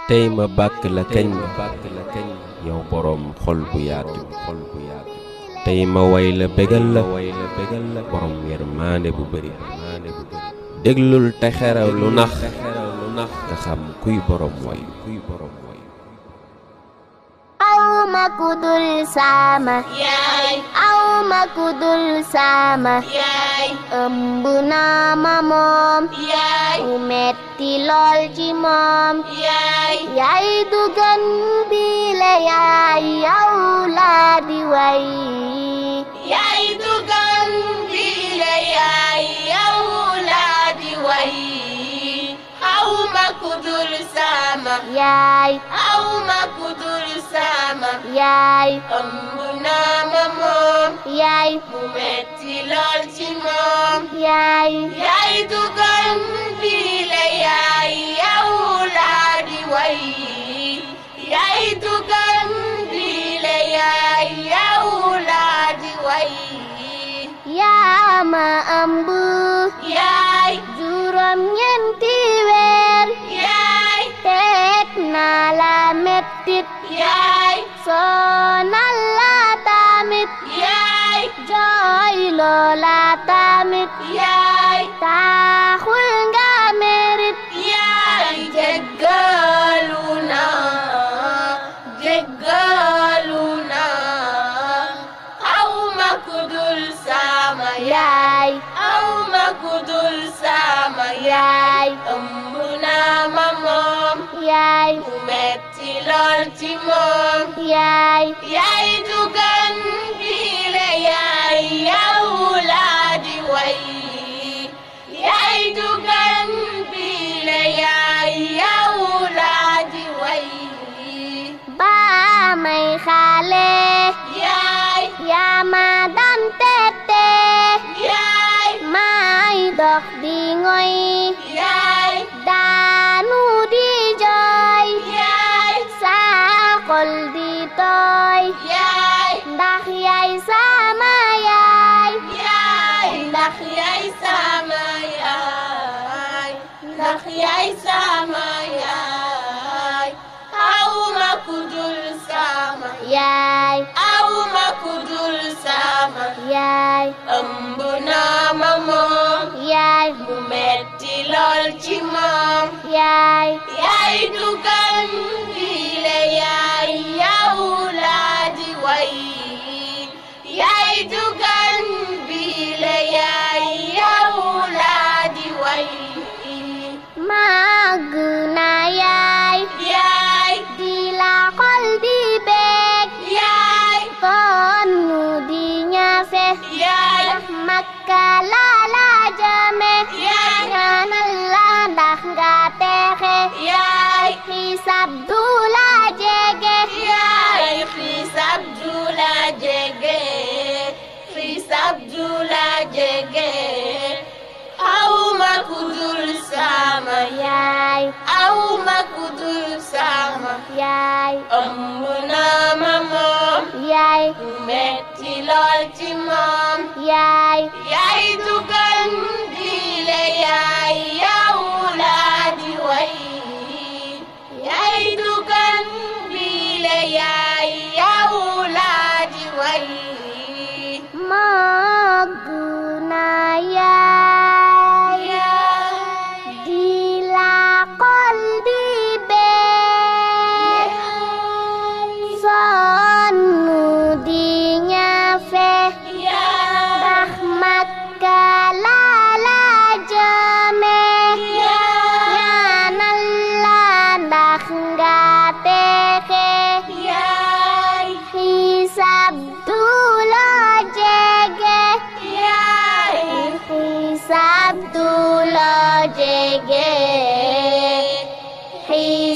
tey ma bàkk la kañ yow boroom xol bu yaatu tey ma way la bégal la boroom yërmaande bu bëri déglul te xeraw lu nax nga xam kuy boroom way aw ma ku dul sama yaay aw ma ku dul sama yaay ëmb naa ma moom yaay mu metti lool ci moom yaay yaay du gën bi la yaay yow laa di way yaay dugan bi la yaay yow laa di way aw ma ku dul sama yaay aw ma ku dul sama yaay ëmb naa ma moom yaay mu metti lool ci moom yaay yaay dugan bi la yaay yow laa di way yaay dugan bi la yaay yow laa di way yaa ma ëmb yaay juróom ñeenti weer yaay teg naa la mettit yaay sonal la tamit yaay jooy loola tamit yaay taaxul nga merit yaay jéggalu naa jéggalu naa aw ma ku dul sama yaay aw ma ku dul sama yaay ëmb naa ma moom yaay mu metti lool ci moom yaay yaay dugan bi la yaay yow laa di way yaay dugan bi la yaay yow laa di way baa may xaale yaay yaa ma daan tette yaay may dox di ngoy yaay daanu di jooy yaay saa xol di tooy yaay ndax yaay sama yaay yaay ndax yaay sama yaay ndax yaay sama yaay aw ma ku dul sama yaay aw ma ku dul sama yaay ëmb naa ma moom yaay mu metti lool ci moom yaay yaay dugan bi la yaay yow laa di way yaay dugan bi la yaay yow laa di way màgg na yaay yaay di la xol di beeg yaay sonnu di ñafe yaay makka la la jëme yaay ñaanal la ndax nga texe yaay xiisab du la jege yaay xiisab du la jege xiisab du la jege aw ma ku dul sama yaay aw ma ku dul sama yaay ëmb naa ma moom yaay mu metti lool ci moom yaay yaay dugan di la yaay yow laa di way yaay dugan bi la yaay yow laa di way màgg na yaay di la xol di beeg sonnu di ñafe ndax makka la la jëme ñaanal la ndax nga texe yaay xiisab du la jege yaay xiisab du la jege xiisab